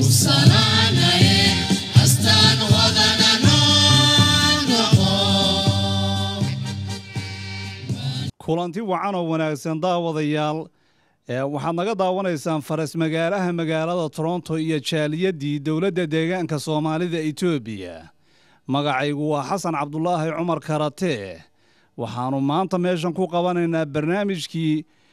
salaanaye astaan wadana noo noqo kulanti wacan oo wanaagsan daawadayaal ee waxaad naga daawanaysaan faras magaalaha magaalada toronto iyo jaaliyadii dowladda deegaanka soomaalida etoobiya magacaygu waa xasan cabdulaahi cumar karatee waxaannu maanta meeshan ku qabanaynaa barnaamijkii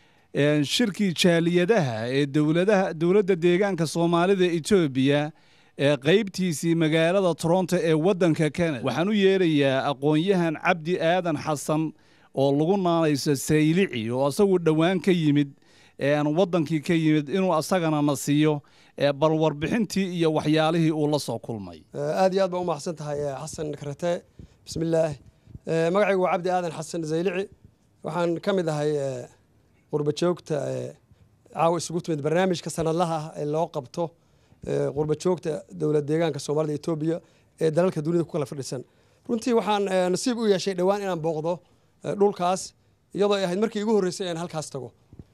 ee, shirkii jaaliyadaha ee dowladaha dowladda deegaanka soomaalida etoobiya ee qaybtiisii magaalada toronto ee waddanka kanada waxaan u yeerayaa aqoon-yahan cabdi aadan xasan oo lagu naanayso saylici oo asagu dhowaan ka yimid een waddankii ka yimid inuu asagana na siiyo ee bal warbixintii iyo waxyaalihii uu la soo kulmay aad iyo aad baa u mahadsan tahay eh, xasan karate bismillaah Eh, magacaygu waa cabdi aadan xasan zaylici waxaan ka mid ahay eh, qurba joogta eh, caawa isugu timid barnaamijka sanadlaha ah ee loo qabto eh, qurba joogta dowlad deegaanka soomaalida etoobiya ee dalalka dunida ku kala fadhisan runtii waxaan eh, nasiib u yeeshay dhowaan inaan booqdo eh, dhulkaas iyadoo ay ahayd markii igu horreysay aan halkaas tago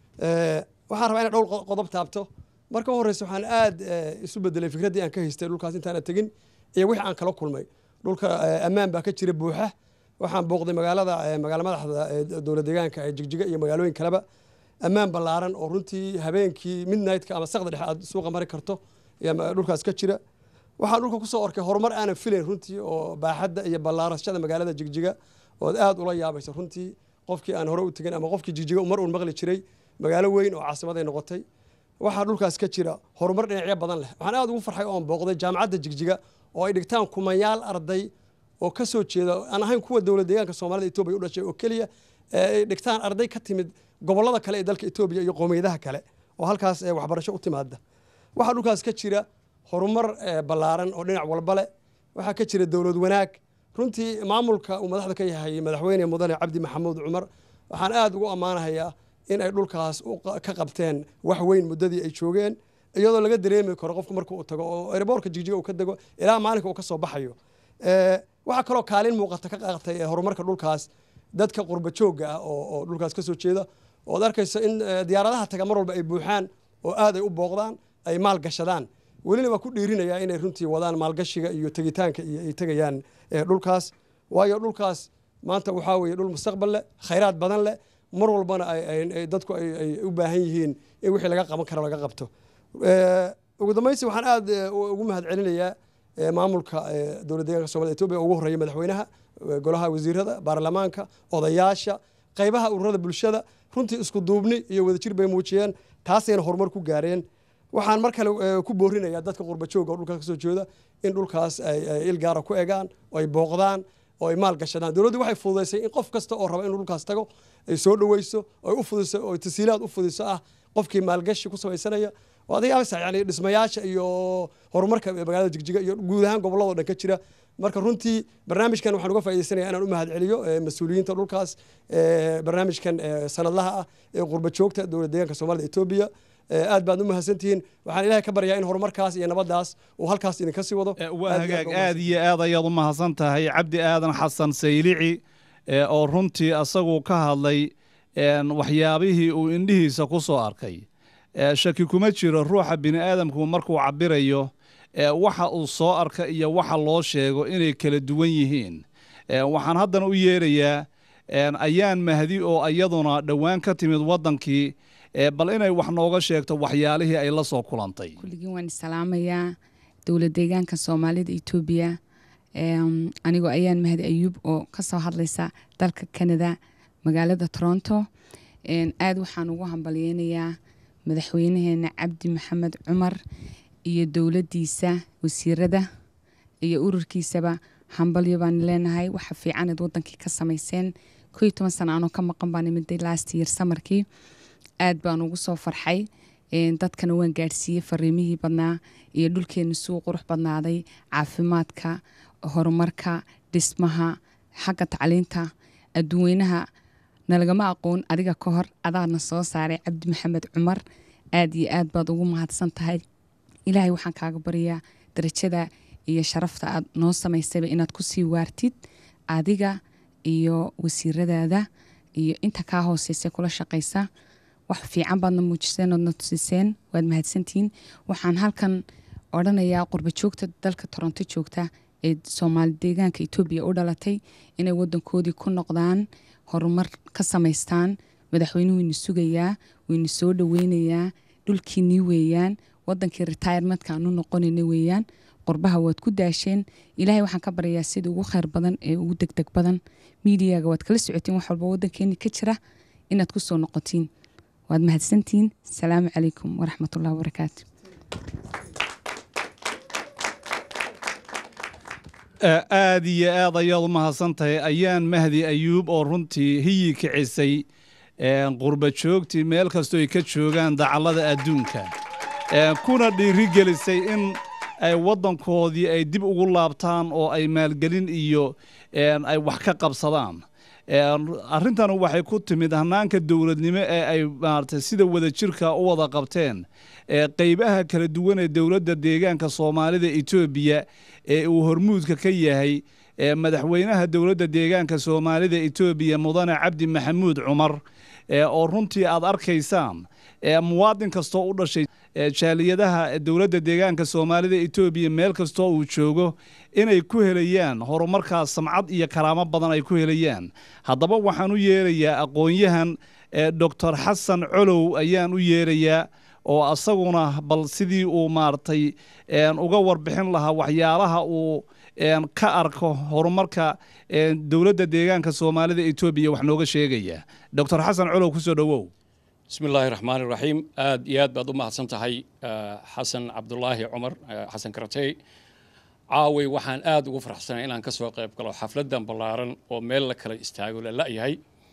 Eh, waxaan rabaa inaan dhowr qo- qodob taabto marka u horreysa waxaan aad eh, isu bedelay fikraddii aan ka haystay dhulkaas intaana tegin iyo wixii aan kala kulmay dhulka eh, ammaan baa ka jira buuxa waxaan booqday magaalada eh, magaalo madaxda ee dowlad deegaanka ee jigjiga iyo magaalooyin kaleba ammaan ballaaran oo runtii habeenkii midnightka ama saqda dhexe aad suuqa mari karto ayaa ma- dhulkaas ka jira waxaan dhulka kusoo arkay horumar aanan filayn runtii oo baaxadda iyo ballaarashada magaalada jigjiga ood aad ula yaabayso runtii qofkii aan hore u tegin ama qofkii jigjiga mar uun maqli jiray magaalo weyn oo caasimaday noqotay waxaa dhulkaas ka jira horumar dhinacyo badan leh waxaan aad ugu farxay oon booqday jaamacadda jigjiga oo ay dhigtaan kumayaal arday oo ka soo jeeda aan ahayn kuwa dowlad deegaanka soomaalida etoobiya u dhashay oo keliya ee ay dhigtaan arday ka timid gobollada kale ee dalka etoobiya iyo qowmiyadaha kale oo halkaas ee waxbarasho u timaada waxaa dhulkaas ka jira horumar eh, ballaaran oo dhinac walba leh waxaa ka jira dowlad wanaag runtii maamulka uu madaxda ka yahay madaxweyne mudane cabdi maxamuud cumar waxaan aad ugu ammaanahayaa in ay dhulkaas u qa- ka qabteen wax weyn muddadii ay joogeen iyadoo laga dareemi karo qofku marka uu tago oo airboortka jigjiga uu ka dego ilaa maalinka uu ka soo baxayo Eh, waxaa kaloo kaalin muuqata ka qaatay eh, horumarka dhulkaas dadka qurba joogga ah oo oo dhulkaas ka soo jeeda ood arkayso in eh, diyaaradaha taga mar walba ay buuxaan oo aad ay u booqdaan ay maal gashadaan welina waa ku dhiirinayaa inay runtii wadaan maalgashiga iyo tegitaanka iyo ay tegayaan eh, dhulkaas waayo dhulkaas maanta waxaa weeye dhul mustaqbal leh khayraad badan leh mar walbana ay- ay- ay dadku ay ay u baahan yihiin in wixii laga qaban karo laga qabto Eh, ugu dambaysi waxaan aad eh, u- ugu mahad celinayaa eh, maamulka eh, dowlad deegaanka soomaalida etoobiya oo ugu horreeya madaxweynaha eh, golaha wasiirada baarlamaanka odayaasha qaybaha ururada bulshada runtii isku duubni iyo wadajir bay muujiyeen taasayna horumar ku gaareen waxaan mar kale eh, ku boorinayaa dadka qurba jooga oo dhulkaas kasoo jeeda in dhulkaas ay ay il gaara ku egaan oo ay booqdaan oo ay maal gashadaan dowladdu waxay fududaysay in qof kasta oo raba inuu dhulkaas tago ay soo dhoweyso oo ay u fudiso oo ay tasiilaad u fudiso ah qofkii maalgashi ku samaysanaya oo adiga amsa yani dhismayaasha iyo horumarka magaalada jigjiga iyo guud ahaan gobolladoo dhan ka jira marka runtii barnaamijkan waxaan uga faa'iidaysanaya inaan u mahad celiyo eh, mas-uuliyiinta dhulkaas eh, barnaamijkan eh, sanadlaha ah ee qurba joogta dowlad deegaanka soomaalida etoobiya Eh, aad baad u mahadsantihiin waxaan ilaahay ka baryaa in horumarkaas iyo nabadaas uu halkaas idinka sii wado Eh, waa Aad iyo hagaag aad baa u aad iyo aad ayaad u mahadsan tahay cabdi aadan xasan saylici ee oo runtii asagu ka hadlay een, waxyaabihii uu indhihiisa ku soo arkay ee, shaki kuma jiro ruuxa bini aadamku markuu cabirayo ee, waxa uu soo arka iyo waxa loo sheego inay kala duwan yihiin Ee, waxaan haddana u yeerayaa een, ayaan mahdi oo iyaduna dhowaan ka timid waddankii ee, bal inay wax nooga sheegto waxyaalihii ay la soo kulantay kulligiin waan salaamayaa dowlad deegaanka soomaalida etoobiya Em, anigoo ayaan mahad ayuub oo kasoo hadlaysa dalka canada magaalada toronto En, aad waxaan ugu hambalyeynayaa madaxweynaheena cabdi maxamed cumar iyo dowladiisa wasiirada iyo ururkiisaba hambalyo baan leenahay waxa fiicanaad wadankii ka samayseen ko iyo toban sana anoo ka maqan baan imiday last year samarkii aad baan ugu soo farxay Een, dadkana waan gaadhsiiyey fariimihii badnaa iyo dhulkeena suu qurux badnaaday caafimaadka horumarka dhismaha xagga tacliinta adduweynaha nalagama aqoon adiga ka hor adaana soo saaray cabdi maxamed cumar aad iyo aad baad ugu mahadsan tahay ilaahay waxaan kaaga baryaa darajada iyo sharafta aad noo samaysayba inaad kusii waartid adiga iyo wasiiradaada iyo inta kaa hooseysa kula shaqaysa wax fiican baadna muujiseen oodna tusiseen waad mahadsantihiin waxaan halkan odhanayaa qurba joogta dalka toronto joogta ee soomaali deegaanka etoobiya u dhalatay inay wadankoodii ku noqdaan horumar ka samaystaan madaxweynuhu wayna sugayaa wayna soo dhaweynayaa dhulkiinii weeyaan wadankii retirementka aanu noqonayna weeyaan qurbaha waad ku daasheen ilaahay waxaan ka baryayaa sida ugu kheyr badan ee ugu degdeg badan miidiyaga waad kala socotiin wax walba wadankeeni ka jira inaad ku soo noqotiin waad mahadsantihiin asalaamu calaykum waraxmatullahi wabarakaatu aad iyo aad ayaad u mahadsan tahay ayaan mahdi ayuub oo runtii hiyi kicisay qurba joogtii meel kastoo ay ka joogaan dacallada adduunka kuna dhiirigelisay in ay waddankoodii ay dib ugu laabtaan oo ay maalgelin iyo ay wax ka qabsadaan arrintan waxay ku timid hanaanka dowladnimo ee ay maaragtay sida wadajirka u wada qabteen qeybaha kala duwan ee dowladda deegaanka soomaalida etoobiya ee uu hormuudka ka yahay madaxweynaha dowladda deegaanka soomaalida etoobiya mudane cabdi maxamuud cumar oo runtii aad arkaysaan muwaadin kastoo u dhashay jaaliyadaha dowladda deegaanka soomaalida etoobiya meel kastoo uu joogo inay ku helayaan horumarkaas samcad iyo karaamo badan ay ku helayaan haddaba waxaan u yeerayaa aqoon-yahan doctor xasan colow ayaan u yeerayaa oo asaguna bal sidii uu maaragtay uga warbixin lahaa waxyaalaha uu ka arko horumarka dowladda deegaanka soomaalida etoobiya wax nooga sheegaya doctor xasan colow kusoo dhowow bismi illaahi raxmaan iraxiim aad iyo aad baad u mahadsan tahay xasan cabdulaahi cumar xasan karatey caaway waxaan aad ugu faraxsanay inaan ka soo qayb galo xafladdan ballaaran oo meel la kala istaago la la'yahay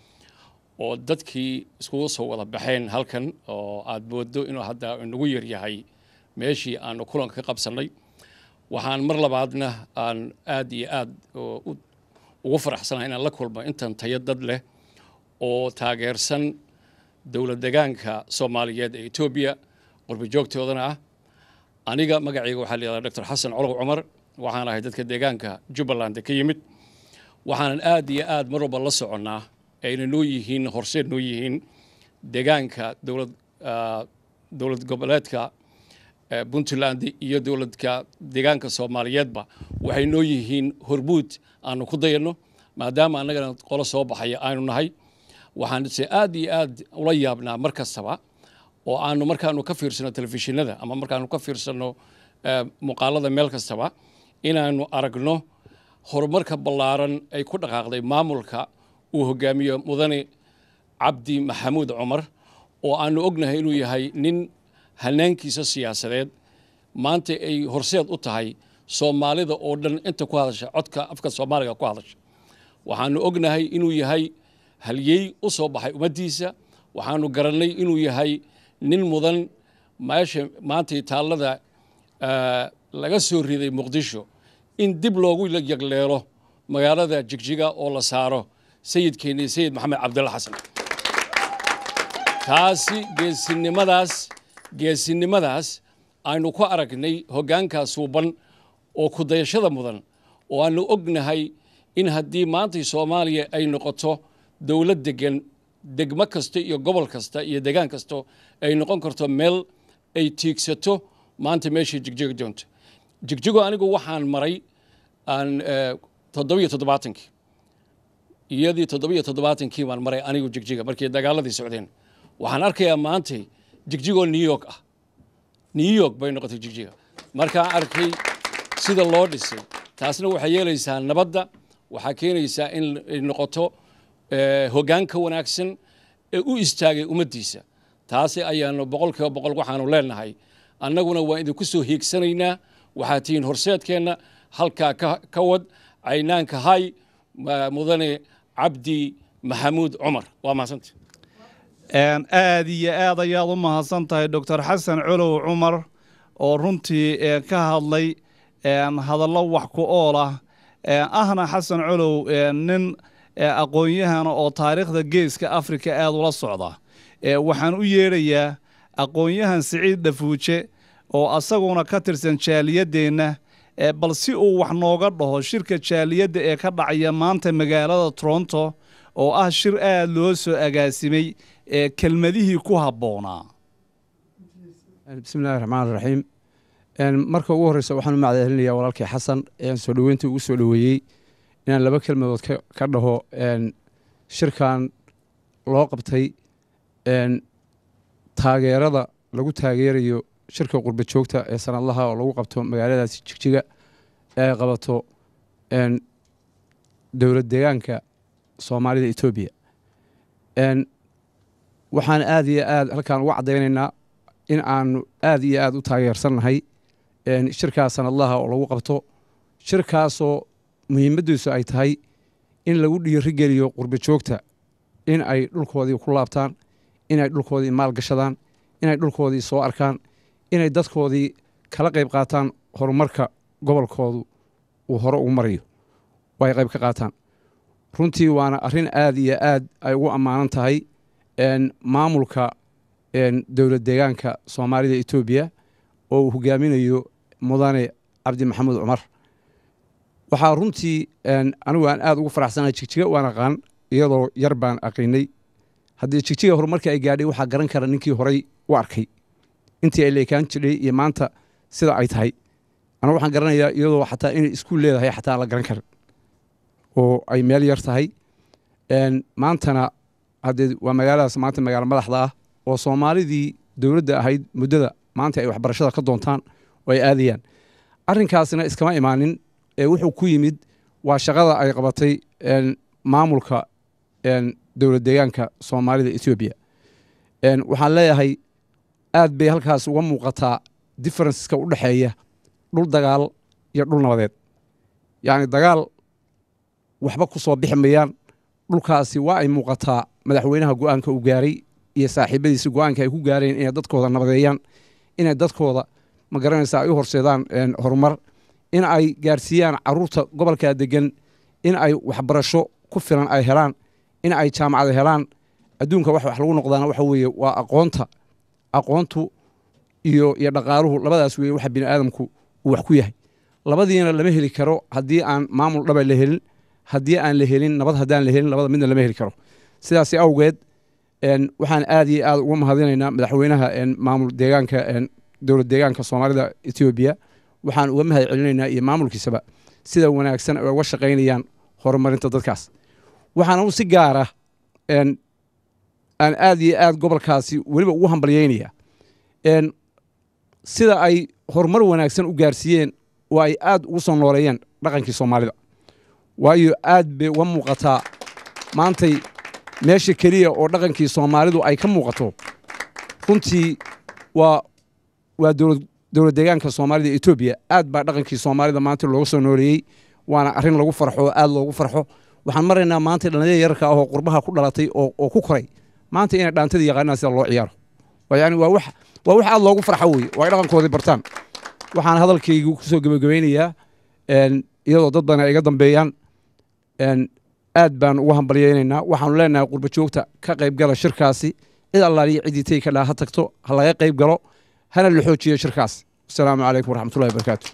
oo dadkii iskugu soo wada baxeen halkan oo aad mooddo inuu hadda inagu yaryahay meeshii aanu kulanka ka qabsannay waxaan mar labaadna aan aad iyo aad ugu faraxsanahay inaan la kulmo intan tayo dad leh oo taageersan dowlad degaanka soomaaliyeed ee etoobiya qurbi joogtoodana ah aniga magacayga waxaa layihahdaa doctor xasan colow cumar waxaan ahay dadka deegaanka jubbaland ka yimid waxaanan aad iyo aad mar walba la soconnaa ayna noo yihiin horseed noo yihiin deegaanka dowlad dowlad goboleedka puntland iyo dowladka deegaanka soomaaliyeedba waxay noo yihiin hormuud aanu ku dayanno maadaama annagana qolo soo baxaya aanu nahay waxaan se aad iyo aad ula yaabnaa mar kastaba oo aanu markaanu ka fiirsano telefishinada ama markaanu ka fiirsano muuqaalada meel kastaba inaanu aragno horumarka ballaaran ay ku dhaqaaqday maamulka uu hogaamiyo mudane cabdi maxamuud cumar oo aanu ognahay inuu yahay nin hanaankiisa siyaasadeed maanta ay horseed u tahay soomaalida oo dhan inta ku hadasha codka afka soomaaliga ku hadasha waxaanu ognahay inuu yahay halyey u soo baxay ummaddiisa waxaanu garannay inuu yahay nin mudan meesha maantay taallada laga soo riday muqdisho in dib loogu yagleelo magaalada jigjiga oo la saaro sayidkeennii sayid maxamed cabdulla xasan taasi geesinimadaas geesinimadaas aynu ku aragnay hoggaankaas suuban oo kudayashada mudan oo aanu ognahay in haddii maantay soomaaliya ay noqoto dowlad degan degmo kasta iyo gobol kasta iyo degaan kasto ay noqon karto meel ay tiigsato maanta meeshii jigjiga doonto jigjigo anigu waxaan maray aan toddobiyo toddobaatankii iyadii toddobiyo toddobaatankii baan maray anigu jigjiga markii dagaaladii socdeen waxaan arkayaa maantay jigjigoo new york ah new york bay noqotay jigjiga markaan arkay sida loo dhisay taasna waxay yeelaysaa nabadda waxaa keenaysaa in ay noqoto hoggaanka wanaagsan ee u istaagay ummaddiisa taasi ayaanu boqol kiiba boqol waxaanu leenahay annaguna waan idinku soo hiigsanaynaa waxaad tihiin horseedkeenna halkaa ka wad caynaanka hay mudane cabdi maxamuud cumar waa mahadsanta aad iyo aad ayaad u mahadsan tahay doctor xasan colow cumar oo runtii ka hadlay hadallo wax ku ool ah ahna xasan colow nin aqoon-yahana oo taariikhda geeska afrika aad ula socda waxaan u yeedhayaa aqoon-yahan siciid dhafuuje oo asaguna ka tirsan jaaliyadeenna bal si uu wax nooga dhaho shirka jaaliyadda ee ka dhacaya maanta magaalada toronto oo ah shir aad loo soo agaasimay ee kelmadihii ku habboonaa bismi illaahi raxmaan raxiim marka ugu horreysa waxaan u macdacelinayaa walaalkii xasan ean soo dhoweynta ugu soo dhoweeyey inaan laba kelmadood ka dhaho shirkan loo qabtay taageerada lagu taageerayo shirka qurba joogta ee sanadlaha oo lagu qabto magaaladaasi jigjiga ee ay qabato dowlad deegaanka soomaalida etoobiya waxaan aad iyo aad halkaan uga caddaynaynaa in aanu aad iyo aad u taageersannahay shirkaas sanadlaha oo lagu qabto shirkaasoo muhiimaddiisu ay tahay in lagu dhiirigeliyo qurba joogta in ay dhulkoodii ku laabtaan inay dhulkoodii maalgashadaan inay dhulkoodii soo arkaan inay dadkoodii kala qayb qaataan horumarka gobolkoodu uu hore ugu marayo oo ay qayb ka qaataan runtii waana arrin aad iyo aad ay ugu ammaanan tahay maamulka dowlad deegaanka soomaalida etoobiya oo uu hogaaminayo mudane cabdi maxamuud cumar waxaa runtii anigu aan aad ugu faraxsanahay jigjiga waan aqaan iyadoo yar baan aqiinay haddii jigjiga horumarkii ay gaadhay waxaa garan kara ninkii horay u arkay intii ay leekaan jiray iyo maanta sida ay tahay anigu waxaan garanayaa iyadoo xataa inay iskuul leedahay xataa aan la garan karin oo ay meel yar tahay maantana haddee waa magaaladaas maanta magaalo madaxda ah oo soomaalidii dowladda ahayd muddada maanta ay waxbarashada ka doontaan oo ay aadayaan arrinkaasna iskama imaanin ee wuxuu ku yimid waa shaqada ay qabatay maamulka dowlad deegaanka soomaalida etoobiya waxaan leeyahay aad bay halkaas uga muuqataa differenceska u dhexeeya dhul dagaal iyo dhul nabadeed yacni dagaal waxba ku soo bixi mayaan dhulkaasi waa ay muuqataa madaxweynaha go-aanka uu gaaray iyo saaxiibadiisa go-aanka ay ku gaareen inay dadkooda nabadeeyaan inay dadkooda ma garanaysa ay u horseedaan horumar in ay gaarsiiyaan caruurta gobolkaa degan in ay waxbarasho ku filan ay helaan in ay jaamacada helaan adduunka wax wax lagu noqdaana waxa weeye waa aqoonta aqoontu iyo iyo dhaqaaluhu labadaas weeye waxa bini aadamku uu wax ku yahay labadiina lama heli karo haddii aan maamul dhaba la helin haddii aan la helin nabad haddaan la helin labada midna lama heli karo sidaas awgeed waxaan aad iyo aad uga mahadinaynaa madaxweynaha maamul deegaanka dowlad deegaanka soomaalida etoobiya waxaan uga mahad celinaynaa iyo maamulkiisaba sida wanaagsan ay uga shaqaynayaan horumarinta dadkaas waxaana u si gaara aan aad iyo aad gobolkaasi weliba ugu hambalyeynaya sida ay horumar wanaagsan u gaarsiiyeen oo ay aad ugu soo nooleeyeen dhaqankii soomaalida waayo aad bay uga muuqataa maantay meesha keliya oo dhaqankii soomaalidu ay ka muuqato runtii waa waa dowlad deegaanka soomaalida etoobiya aad baa dhaqankii soomaalida maanta looga soo nooleeyey waana arrin lagu farxo oo aad loogu farxo waxaan maraynaa maanta dhallinyada yararka ah oo qurbaha ku dhalatay oo ku koray maanta inay dhaantada yaqaanaan sida loo ciyaaro yani waa wax waa wax aad loogu farxo weye oo ay dhaqankoodii bartaan waxaan hadalkaygu kusoo gebagabaynayaa iyadoo dad badan ay iga dambeeyaan aad baan ugu hambalyaynaynaa waxaanu leenahay qurba joogta ka qayb gala shirkaasi cid allaaliyo ciddii tegi ka dhaa ha tagto ha laga qayb galo hana la xoojiyo shirkaas asalaamu calaykum waraxmatullahi wabarakaatu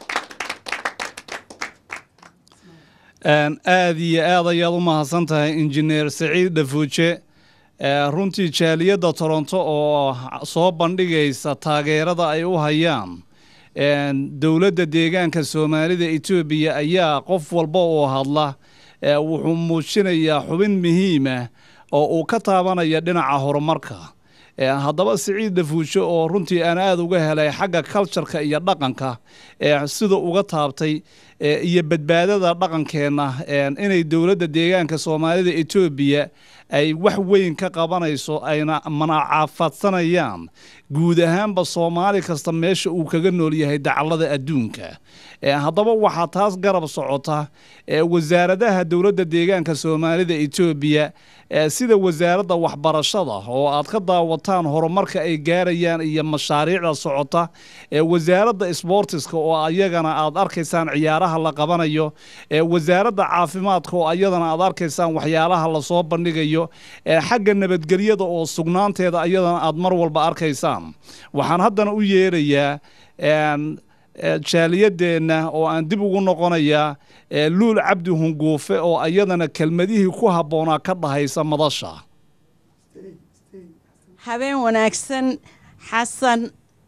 aad iyo aad ayaad u mahadsan tahay injineer saciid dhafuuje runtii jaaliyadda toronto oo soo bandhigaysa taageerada ay u hayaan dowladda deegaanka soomaalida etoobiya ayaa qof walba oo hadla wuxuu muujinayaa xubin muhiimah oo uu ka taabanaya dhinaca horumarka haddaba siciid dhafuusho oo runtii aan aada uga helay xagga cultureka iyo dhaqanka sida uga taabtay iyo badbaadada dhaqankeenna inay dowladda deegaanka soomaalida etoobiya ay wax weyn ka qabanayso ayna manacaafaadsanayaan guud ahaanba soomaali kasta meesha uu kaga nool yahay dacallada adduunka haddaba waxaa taas garab socota wasaaradaha dowladda deegaanka soomaalida etoobiya sida wasaaradda waxbarashada oo aad ka daawataan horumarka ay gaarayaan iyo mashaariicda socota wasaaradda sboortiska oo ayagana aad arkaysaan ciyaaraha la qabanayo wasaaradda caafimaadka oo ayadana aad arkaysaan waxyaalaha lasoo bandhigayo xagga nabadgelyada oo sugnaanteeda ayadana aad mar walba arkaysaan waxaan haddana u yeerayaa jaaliyadeenna oo aan dib ugu noqonayaa luul cabdi hunguufe oo ayadana kelmadihii ku habboonaa ka dhahaysa madasha habeen wanaagsan xasan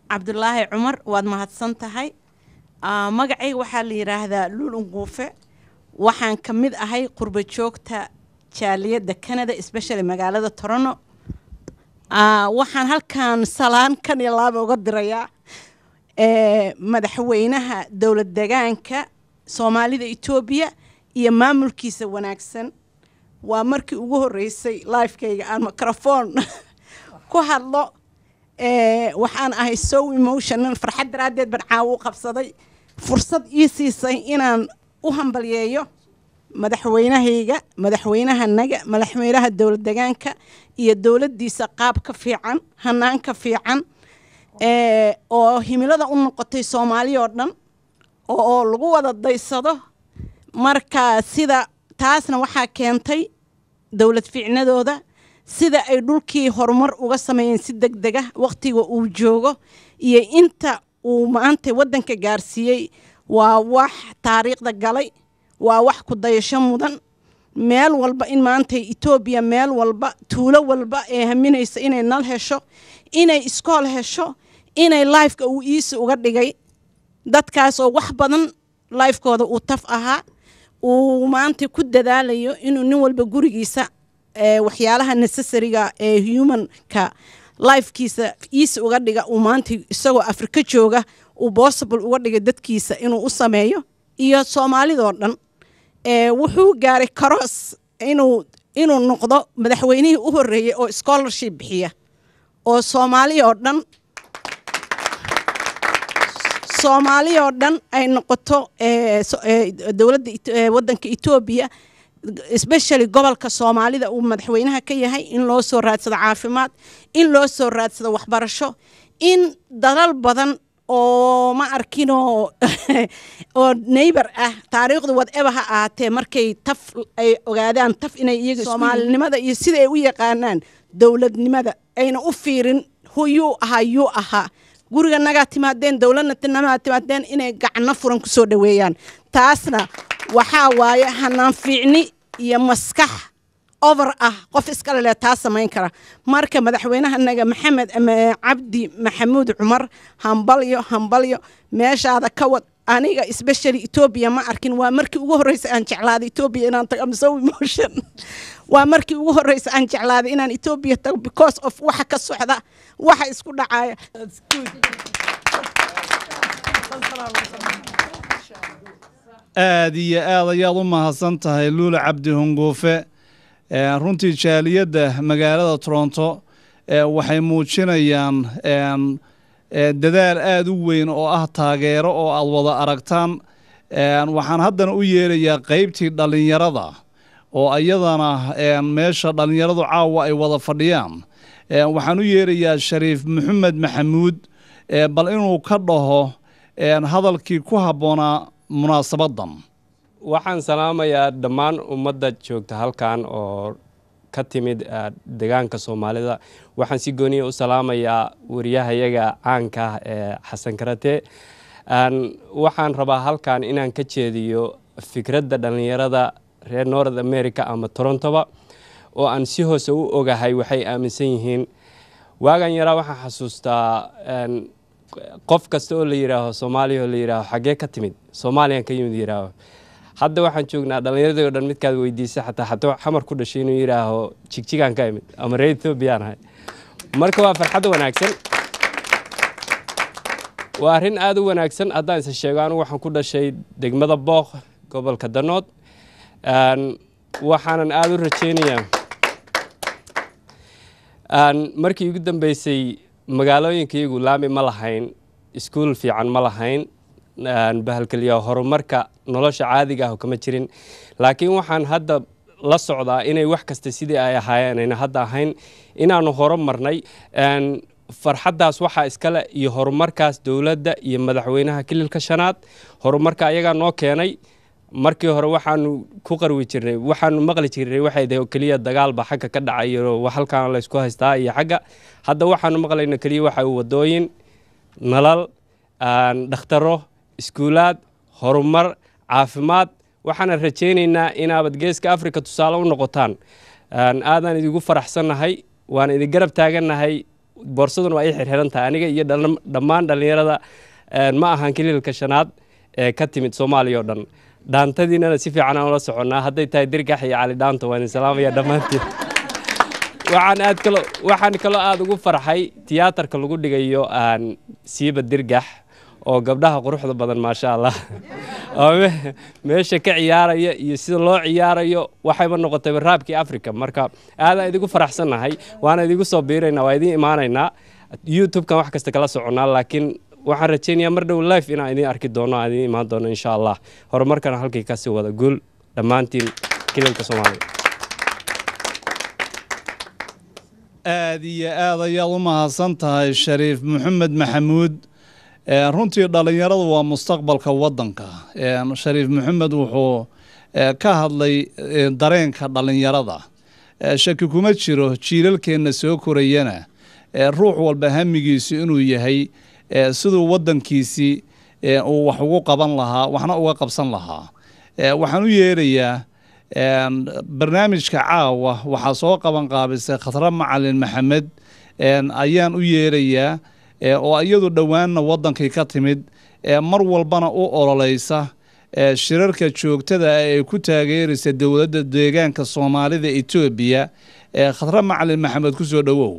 cabdulaahi cumar waad mahadsan tahay Ah, magacayga waxaa la yidhaahdaa luul unguufe waxaan ka mid ahay qurba joogta jaaliyadda canada especially magaalada toronto Ah, waxaan halkan salaan kan iyo laaba uga dirayaa eh, madaxweynaha dowlad degaanka soomaalida etoobiya iyo maamulkiisa wanaagsan waa markii ugu horeysay lifekayga aan microphone ku hadlo Eh, waxaan ahay so emotional farxad daraaddeed baan caawo u qabsaday fursad ii siisay inaan u hambalyeeyo madaxweynahayga madaxweynahanaga madaxweynaha dowlad degaanka iyo dowladdiisa qaab ka fiican hanaan ka fiican eh, oo himilada u noqotay soomaali oo dhan oo oo lagu wada daysado marka sida taasna waxaa keentay dowlad fiicnadooda sida ay dhulkii horumar uga sameeyeen si deg dega waqtiga uu joogo iyo inta uu maanta waddanka gaarsiiyey waa wax taariikhda galay waa wax ku dayasho mudan meel walba in maanta etoobiya meel walba tuulo walba ee haminaysa inay nal hesho inay iskool hesho inay lifeka uu iisi uga dhigay dadkaas oo wax badan lifekooda uu taf ahaa uu maanta ku dadaalayo inuu nin walba gurigiisa ee waxyaalaha necessariga ee humanka lifekiisa iisi uga dhiga uu maanta isagoo afrika jooga uu possible uga dhiga dadkiisa inuu u sameeyo iyo soomaalidoo dhan ee wuxuu gaaray karoos inuu inuu noqdo madaxweynihii u horeeyey oo scholarship bixiya oo soomaali oo dhan soomaali oo dhan ay noqoto ee, so- ee, dowladda Ito- ee, waddanka etoobiya especially gobolka soomaalida uu madaxweynaha ka yahay in loo soo raadsado caafimaad in loo soo raadsado waxbarasho in dalal badan oo ma arkinoo oo neighbor ah taariikhdu whatever ha ahaatee markay taf ay ogaadaan taf inay iyaga soomaalinimada iyo sida ay u yaqaanaan dowladnimada ayna u fiirin hu yuu ahaa yuu ahaa guriga nagaa timaadeen dowladna nagaa timaadeen inay gacno furan kusoo dhaweeyaan taasna waxaa waaye hanaan fiicni iyo maskax over ah qof iskale leh taa samayn kara marka madaxweynahanaga maxamed ama cabdi maxamuud cumar hambalyo hambalyo meeshaada ka wad aniga especially etoobiya ma arkin waa markii ugu horreysay aan jeclaaday etoobiya inaan tago am so emotion waa markii ugu horreysay aan jeclaaday inaan etoobiya tago because of waxa ka socda waxa isku dhacaya aad iyo aad ayaad u mahadsan tahay luula cabdi hunguufe Ee, runtii jaaliyadda magaalada toronto ee, waxay muujinayaan een, ee, dadaal aad u weyn oo ah taageero oo aad wada aragtaan Een, waxaan haddana u yeerayaa qeybtii dhallinyarada oo iyadana een, meesha dhallinyaradu caawa ay wada fadhiyaan Een, waxaan u yeerayaa shariif maxamed maxamuud ee, bal inuu ka dhaho een, hadalkii ku habboonaa munaasabaddan waxaan salaamayaa dhammaan ummadda joogta halkan oo ka timid eh, deegaanka soomaalida waxaan si gooniya u salaamayaa wariyahayaga caanka ah ee xasan karate Aan- waxaan rabaa halkan inaan ka jeediyo fikradda dhallinyarada reer north america ama torontoba oo aan si hoose u ogahay waxay aaminsan yihiin waagan yaraa waxaan xasuustaa een, qof kasta oo la yidhaaho soomaaliya oo la yidhaaho xaggee ka timid soomaaliyan ka yimid yidhaaho hadda waxaan joognaa dhallinyaradii oo dhan midkaad weydiisa xataa xatuu xamar ku dhashay inuu yidhaaho jigjigaan ka imid ama reer ethoobiyan ahay marka waa farxad wanaagsan waa arrin aada u wanaagsan haddaan isa sheego anigu waxaan ku dhashay degmada booq gobolka danood Een, waxaanan aada u rajeynayaa Een, markii ugu dambeysay magaalooyinkayagu laami ma lahayn iskuul fiican ma lahayn Een, bahalkaliya horumarka nolosha caadiga ah kama jirin laakiin waxaan hadda la socdaa inay wax kasta sidii ay ahaayeen ayna hadda ahayn inaanu horumarnay Een, farxaddaas waxaa iskale iyo horumarkaas dowladda iyo madaxweynaha kililka shanaad horumarka ayagaa noo keenay markii hore waxaanu ku qarwi jirnay waxaanu maqli jirnay waxay tahay oo keliya dagaalba xagga ka dhacayo wax halkaan laysku haystaa iyo xagga hadda waxaanu maqlayna keliya waxa uu wadooyin nalal aan dhakhtaro iskuulaad horumar caafimaad waxaana rajaynaynaa inaabad geeska afrika tusaale u noqotaan Aan aadaan idigu faraxsannahay waan idin garab taagannahay boorsaduna waa ii xirxiran tahay aniga iyo dhal- dhammaan dhallinyarada een, ma ahan kaliilka shanaad ee ka timid soomaaliya oo dhan dhaantadiinana si fiican aan ula soconnaa hadday tahay dirgax iyo cali dhaanto waan idin salaamaya dhammaantiin waxaan aad kalo waxaan kaloo aad ugu farxay tiyaatarka lagu dhigayo aan siiba dirgax oo gabdhaha quruxda badan maasha allah oo me- meesha ka ciyaaraya iyo sida loo ciyaarayo waxayba noqotay raabkii africa marka aadaan idigu faraxsannahay waana idigu soo biiraynaa waa idiin imaanaynaa youtube-kan wax kasta kala soconnaa laakiin waxaan rajaynayaa mar dhow life inaan idiin arki doono aan idiin imaan doono insha allah horumarkana halkii kasii wada guul dhammaantiin kilalka soomaaliya aad iyo aad ayaad u mahadsan tahay shariif maxamed maxamuud Ee, runtii dhallinyaradu waa mustaqbalka waddanka Ee, shariif maxamed wuxuu ee, ka hadlay ee, dareenka dhallinyarada Ee, shaki kuma jiro jiilalkeenna soo korayana ee, ruux walba hamigiisu inuu yahay ee, siduu waddankiisii ee, uu wax ugu qaban lahaa waxna uga qabsan lahaa Ee, waxaan u yeerayaa een, barnaamijka caawa waxaa soo qaban qaabisay khatra macalin maxamed een, ayaan u yeerayaa ee, oo iyadu dhowaanna waddankii ka timid ee mar walbana u ololeysa ee, shirarka joogtada ah ee ku taageeraysa dowladda deegaanka soomaalida etoobiya ee khatra macalin maxamed ku soo dhowow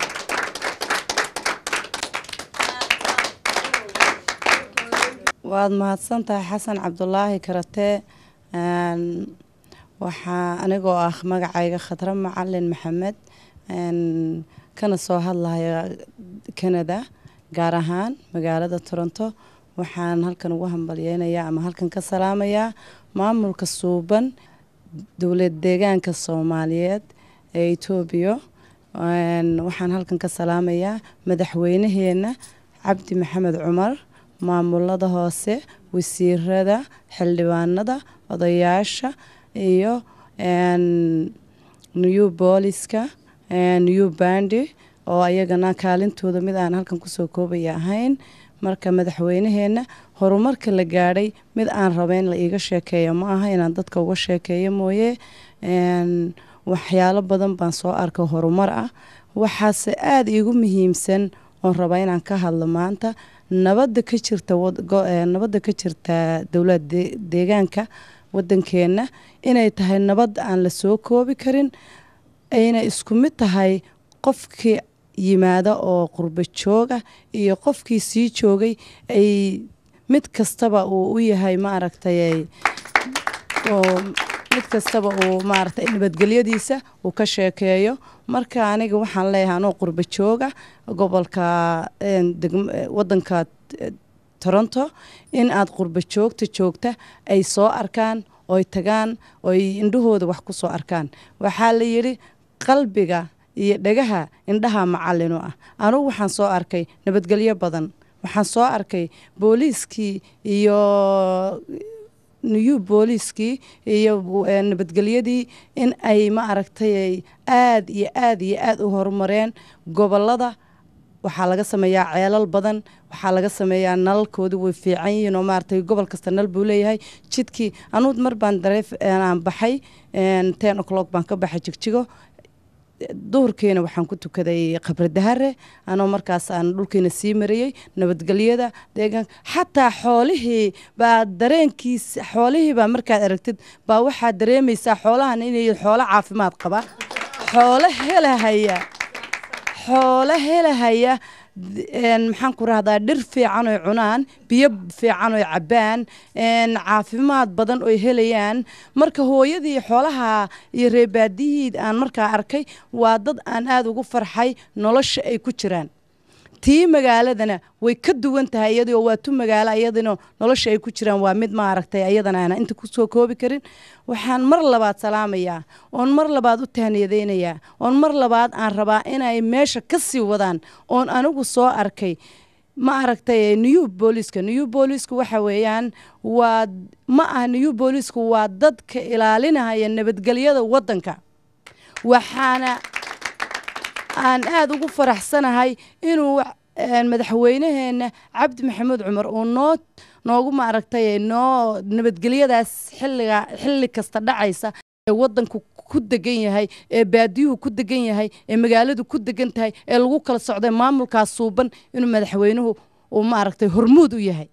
waad mahadsan tahay xasan cabdulaahi karate Een, waxaa anigoo ah magacayga khadra macalin maxamed een, kana soo hadlaya canada gaar ahaan magaalada toronto waxaan halkan ugu hambalyeynayaa ama halkan ka salaamayaa maamulka suuban dowlad deegaanka soomaaliyeed ee etoobiya Een, waxaan halkan ka salaamayaa madaxweynaheena cabdi maxamed cumar maamulada hoose wasiirada xildhibaanada odayaasha iyo een, new booliska een, new bandi oo ayagana kaalintooda mid aan halkan kusoo koobaya ahayn marka madaxweynaheena horumarka la gaadhay mid aan rabeyn la iiga sheekeeyo ma aha inaan dadka uga sheekeeyo mooye Een, waxyaalo badan baan soo arkay horumar ah waxaase aada iigu muhiimsan oon rabaa inaan ka hadlo maanta nabadda ka jirta wad- go- ee, nabadda ka jirta dowlad de- deegaanka wadankeena inay tahay nabad aan la soo koobi karin ayna isku mid tahay qofkii yimaada oo qurbo jooga iyo qofkii sii joogay ay mid kastaba uu u yahay maaragtay ay- oo mid kastaba uu maaragtay nabadgelyadiisa uu ka sheekeeyo marka aniga waxaan leeyahay anoo qurbo jooga gobolka een, degm- eh, wadanka eh, toronto in aad qurbo joogta joogta ay soo arkaan oy tagaan oy indhahooda wax ku soo arkaan waxaa la yidhi qalbiga iyo dhagaha indhaha macallin u ah anugu waxaan soo arkay nabadgelyo badan waxaan soo arkay booliiskii iyo new booliiskii iyo eh, nabadgelyadii in ay ma aragtay ay aad iyo aad iyo aad u horumareen gobolada waxaa laga sameeyaa ceelal badan waxaa laga sameeyaa nalalkoodu way fiican yihiin oo maaragtay gobol kasta nal buu leeyahay jidkii anuud mar baan dareef aan baxay ten o'clock baan ka baxay jigjigo duhurkiina waxaan ku tukaday qabridahare anoo markaas aan dhulkiina sii marayey nabadgelyada deegaan xataa xoolihii baa dareenkiis xoolihii baa markaad aragtid baa waxaad dareemaysaa xoolahan inay xoolo caafimaad qaba xoolo helahaya xoolo helahaya een, maxaan ku rahdaa dhir fiican oy cunaan biyo fiican oy cabbaan een, caafimaad badan oy helayaan marka hooyadii xoolaha iyo reebaadihii aan markaa arkay waa dad aan aada ugu farxay nolosha ay ku jiraan tii magaaladana way ka duwan tahay iyadoo waa tu magaalo iyadana nolosha ay ku jiraan waa mid maaragtay ayadana aan inta kusoo koobi karin waxaan mar labaad salaamayaa oon mar labaad u tahniyadaynayaa oon mar labaad aan rabaa inay meesha ka sii wadaan oon anigu soo arkay ma aragtay new booliska new booliska waxa weeyaan waa ma ah new booliska waa dadka ilaalinaya nabadgelyada wadanka waxaana aan aada ugu faraxsanahay inuu een, madaxweynaheena cabdi maxamuud cumar uu noo noogu maaragtay noo nabadgelyadaas xilliga xilli kasta dhacaysa ee wadanku ku degan yahay ee baadiyuhu ku degan yahay ee magaaladu ku degan tahay ee lagu kala socday maamulkaas suuban inuu madaxweynuhu uu maaragtay hormuud u yahay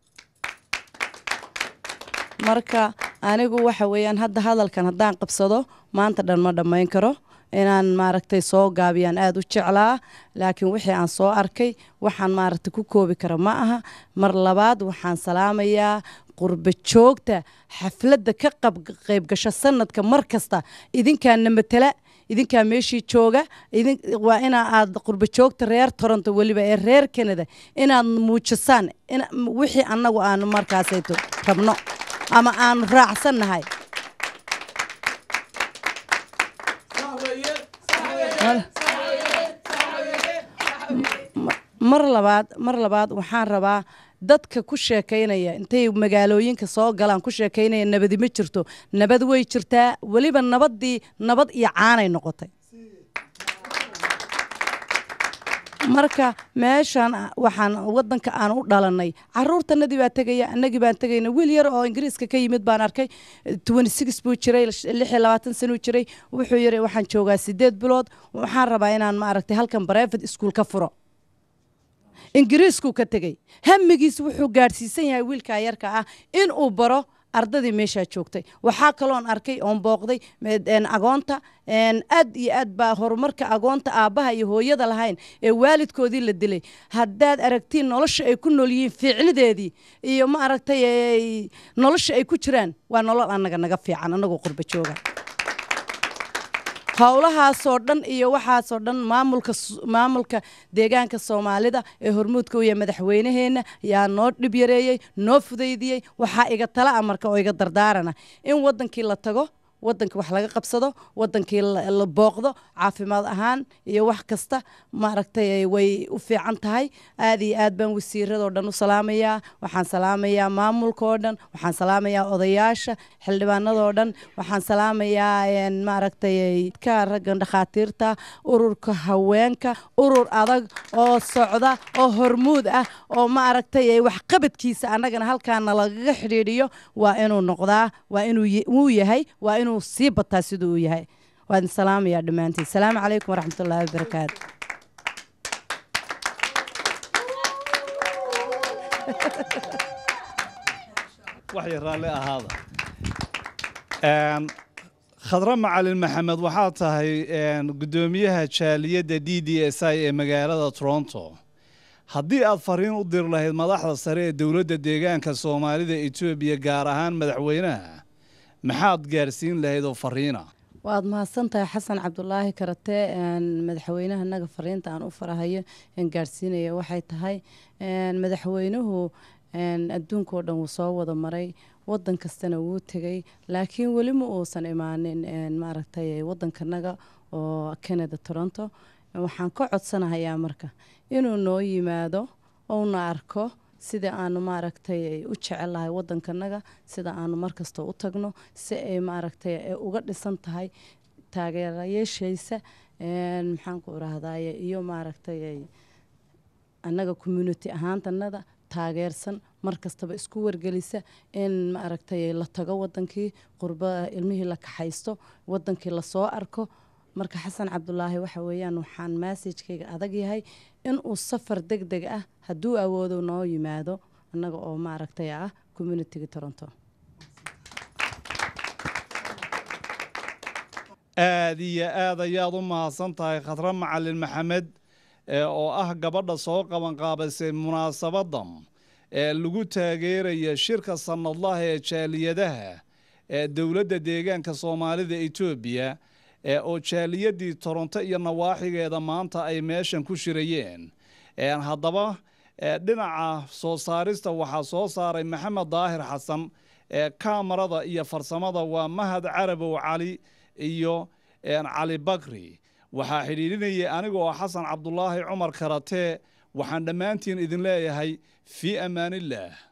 marka anigu waxa weeyaan hadda hadalkan haddaan qabsado maanta dhan ma dhammayn karo inaan maaragtay soo gaabiyaan aada u jeclaa laakiin wixii aan soo arkay waxaan maaragtay ku koobi kara ma aha mar labaad waxaan salaamayaa qurba joogta xafladda ka qayb gasha sanadka mar kasta idinkaana matala idinkaa meeshii jooga idin waa inaa aad qurba joogta reer toronto weliba ee reer canada inaad muujisaan in wixii annagu aanu markaasayto rabno ama aanu raacsannahay mar labaad mar labaad waxaan rabaa dadka ku sheekaynaya intay magaalooyinka soo galaan ku sheekaynaya nabadi ma jirto nabad way jirtaa weliba nabadii nabad iyo caanay noqotay marka meeshan waxaan wadanka aan u dhalanay caruurtanadii baa tegaya anagii baan tegayna wiil yar oo ingiriiska ka yimid baan arkay buu jiray sanuu jiray wuxuu yiri waxaan joogaa sideed bilood waxaan rabaa inaan maaragtay halkan brevet school ka furo ingiriiskuu ka tegey hamigiis wuxuu gaadhsiisan yahay wiilkaa yarka ah inuu baro ardadii meeshaa joogtay waxaa kaloon arkay oon booqday agoonta aad iyo aad baa horumarka agoonta aabbaha iyo hooyada lahayn ee waalidkoodii la dilay haddaad aragtiin nolosha ay ku nool yihiin fiicnideedii iyo ma aragtay nolosha ay ku jiraan waa nolol annaga naga fiican annagoo qurba jooga howlahaasoo dhan iyo waxaasoo dhan maamulka maamulka deegaanka soomaalida ee hormuudka u yahay madaxweynaheenna yaa noo dhib yareeyey noo fudaydiyey waxaa iga tala a marka oo iga dardaarana in wadankii la tago wadankii wax laga qabsado wadankii la booqdo caafimaad ahaan iyo wax kasta maaragtay way u fiican tahay aad iyo aad baan wasiiradoo dhan u salaamayaa waxaan salaamayaa maamulka oo dhan waxaan salaamayaa odayaasha xildhibaanadoo dhan waxaan salaamayaa maaragtay ka raggan dhakhaatiirta ururka haweenka urur adag oo socda oo hormuud ah oo maaragtay waxqabadkiisa annagana halkaana lagaga xidhiidhiyo waa inuu noqdaa waa inuu uu yahay waa inuu sii bataa siduu uu yahay waan salaamayaa dhammaantiin salaamu calaykum waraxmatullaahi wabarakaatu waxay raalli ahaada khadre macalin maxamed waxaa tahay guddoomiyaha jaaliyadda d d s i ee magaalada toronto haddii aad fariin u diri lahayd madaxda sare ee dowladda deegaanka soomaalida etoobiya gaar ahaan madaxweynaha maxaad gaarsiin lahayd oo fariina waad mahadsan tahay xasan cabdulaahi karate madaxweynaha naga fariinta aan u farahayo aan gaarsiinaya waxay tahay madaxweynuhu adduunkao dhan wuu soo wada maray wadan kastana wuu tegay laakiin weli ma uusan imaanin maaragtay wadankanaga oo canada toronto waxaan ka codsanahayaa marka inuu noo yimaado ouna arko sida aanu maaragtay u jecelahay wadankanaga sida aanu markasta u tagno si ay maaragtay uga dhisan tahay taageerayaashaysa maxaanku irahdaye iyo maaragtay annaga community ahaantanada taageersan mar kastaba isku wargelisa in maaragtay la tago wadankii qurba ilmihii la kaxaysto wadankii lasoo arko marka xasan cabdulaahi waxa weeyaan waxaan massajkayga adag yahay inuu safar deg deg ah hadduu awoodo noo yimaado annaga oo maaragtay ah communitiga toronto aad iyo aad ayaad u mahadsan tahay khadre macalin maxamed oo ah gabadha soo qabanqaabisay munaasabadan ee lagu taageeraya shirka sanadlaha ee jaaliyadaha ee dowladda deegaanka soomaalida etoobiya oo jaaliyadii toronto iyo nawaaxigeeda maanta ay meeshan ku shirayeen haddaba dhinaca soo saarista waxaa soo saaray maxamed daahir xasan kaamarada iyo farsamada waa mahad carabow cali iyo cali bakri waxaa xidhiidhinayay anigoo xasan cabdulaahi cumar karatee waxaan dhammaantiin idin leeyahay fii ammaanillaah